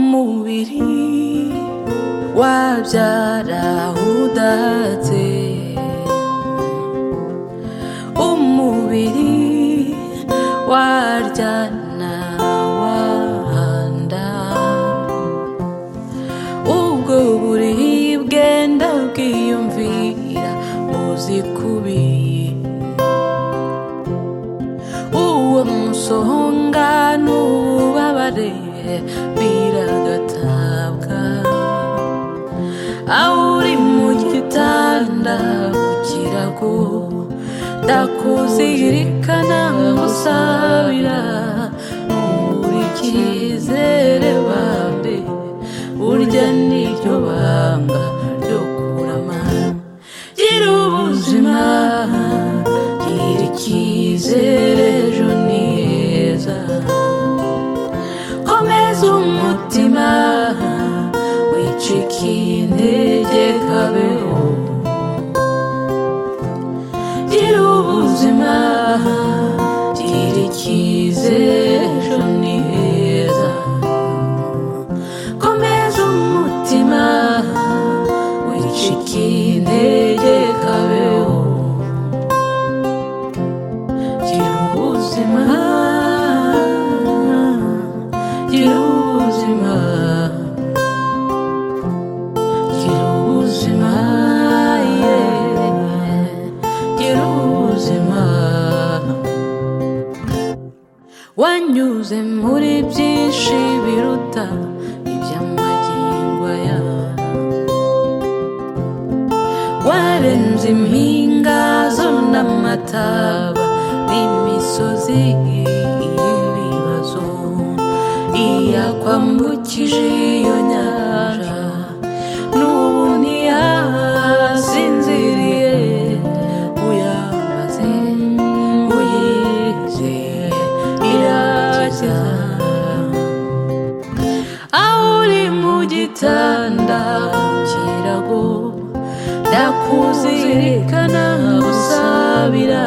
mubiri wabyara udatse umubiri waryana wahanda ubwo buribwe ndabwiyumvira muzikubiye uwo musonga n'ububabare biragatabwa aho uri mu gitanda ukirago ndakuzirikana musabira uri cyizere bambe urya niryo banga ryo kurama gira ubuzima gira icyizere ejo ni heza komeza umutima wicika intege kabeho gira ubuzima gira icyizere ejo ni heza komeza umutima wicika intege kabeho gira ubuzima gira ubuzima gira ubuzima yeah. gira ubuzima wanyuze muri byinshi biruta iby'amagingo yawe warenze impinga zo n'amataba n'imisozi y'ibibazo iyakwambukije iyo nyanja n'ubu ntiyasinziriye uyamaze uyizeye irajya aho uri mu gitanda kirago ndakuzirikana usabira